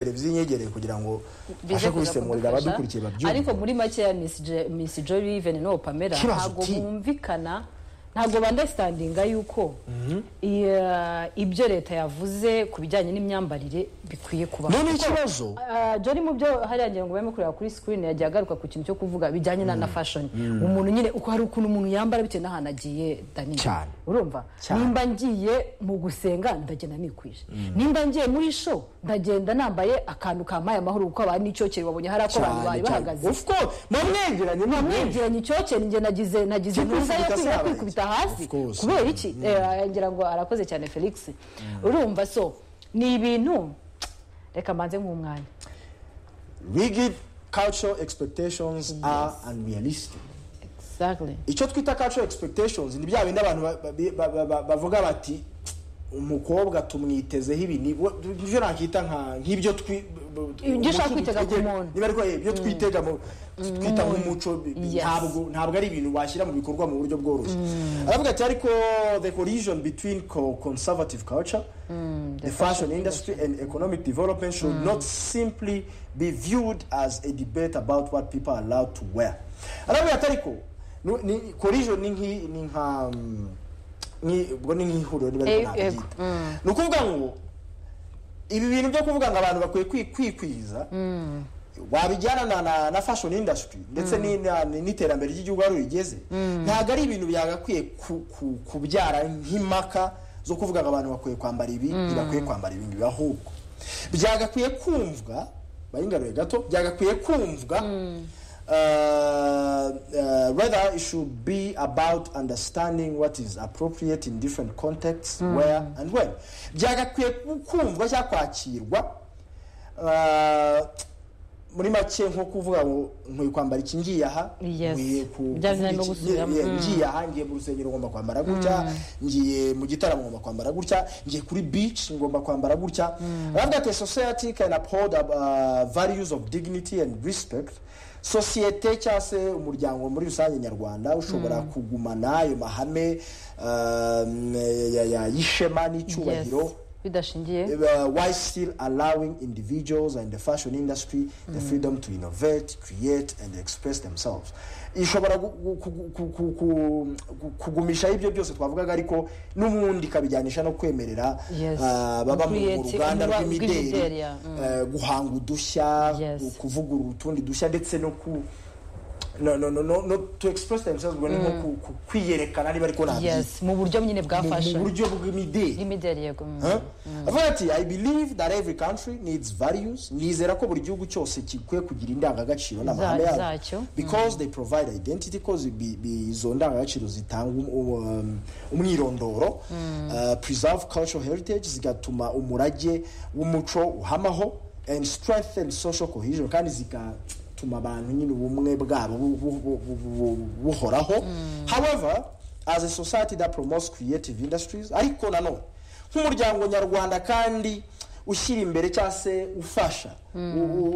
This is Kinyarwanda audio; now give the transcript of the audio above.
televiziyo inyegereye kugira ngo bize abashe kuza kubisemurira kudufasha. abadukurikiye babyumve ariko muri makeya Miss Je- Miss Joy Even no Pamela Kibazo ntabwo ki? bumvikana ntabwo bandastandinga yuko iya- ibyo leta yavuze ku bijyanye n'imyambarire bikwiye kuba none ikibazo Johnny mu byo hariya ngira ngo barimo kureba kuri screen yagiye agaruka ku kintu cyo kuvuga bijyanye na na fashion umuntu nyine uko hari ukuntu umuntu yambara bitewe n'ahantu agiye Dani Cyane. urumva Cyane. nimba ngiye mu gusenga ndagenda nikwije nimba ngiye muri show ndagenda nambaye akantu kamaye amahoro kuko abantu n'icyokere babonye hari ako abantu bari bahagaze of course mwamwegeranye mwamwegeranye mwegiranye icyokere njye nagize nagize ntuza yo Kwikubita kwiga sawa, kwikubita of hasi course. kubera iki Eh, ngira ngo arakoze cyane felix urumva so ni ibintu reka mbanze nk'umwanya rigid cultural expectations are unrealistic exactly icyo twita cultural expectations ni bya bindi abantu ba- ba- ba- ba- ba- bavuga bati umukobwa tumwitezeho ibi ni we- ibyo nakita nka- nk'ibyo twi- Ibyo umuco ushaka kwitega ku twitege- muntu. niba ariko ibyo twitega mu- twita nk'umuco bi- bi- Yes. ntabwo ntabwo ari ibintu washyira mu bikorwa mu buryo bworoshye aravuga ati ariko the collision between co- conservative culture the fashion industry and economic development should not simply be viewed as a debate about what people are allowed to wear aravuga ati ariko nu- ni collision ni nk'i- ni nka mm, ni- ubwo ni nk'ihuriro niba ariko Eh, nabyita yego. Mm. ni ukuvuga ngo ibi bintu byo kuvuga ngo abantu bakwiye kwi- kwikwiza wabijyana na, na, na fashion industry ndetse ni- na- ni- n'iterambere ry'igihugu aho rigeze ntabwo ari ibintu byagakwiye ku, ku, kubyara nk'impaka zo kuvuga ngo abantu bakwiye kwambara ibi ntibakwiye kwambara ibi ngibi ahubwo byagakwiye kumvwa bayingaruye gato byagakwiye kumvwa uh, uh, whether it should be about understanding what is appropriate in different contexts where and when byagakwiye kumvwa cyangwa kwakirwa uh, muri make nko kuvuga ngo nkwiye kwambara iki ngiye aha Yes. nkwiye ku- Bya bindi kuvuga iki- bigusubiramo. yeah, ngiye aha ngiye mu rusengero ngomba kwambara gutya ngiye mu gitaramo ngomba kwambara gutya ngiye kuri beach ngomba kwambara gutya aravuga ati society can uphold uh, values of dignity and respect sosiyete cyangwa se umuryango muri rusange nyarwanda ushobora kugumana ayo mahame um, ya- ya- y'ishema n'icyubahiro Yes. bidashingiye Uh, while still allowing individuals and the fashion industry the freedom to innovate, create and express themselves. ishobora gu- gu- ku- ku- ku- ku- ku- kugumisha ibyo byose twavugaga ariko n'ubundi ikabijyanisha no kwemerera Yes. uh, baba mu mu Create- ruganda urwa- rw'imideli rw'imideli, uh, guhanga udushya Yes. ku- kuvugurura utundi dushya ndetse no ku no, no, no, no, no, to express themselves ubwo ni nko ku- ku- kwiyerekana niba ariko nabyita yes mu buryo nyine bwa mu mu fashion buryo bw'imideli bw'imideli yego mm. Huh? Avuga ati i believe that every country needs values nizera ko buri gihugu cyose gikwiye kugira indangagaciro n'amahame Za- yabo. zacyo. because they provide identity ko zi- bi- bi- izo ndangagaciro zitanga um- um- umwirondoro uh, preserve cultural heritage zigatuma umurage w'umuco uhamaho and strengthen social cohesion kandi zigatuma abantu nyine ubumwe bwabo bu- bu- bu- bu- bu- bu- buhoraho however as a society that promotes creative industries ariko nanone nk'umuryango nyarwanda kandi ushyira imbere cyangwa se ufasha u- u-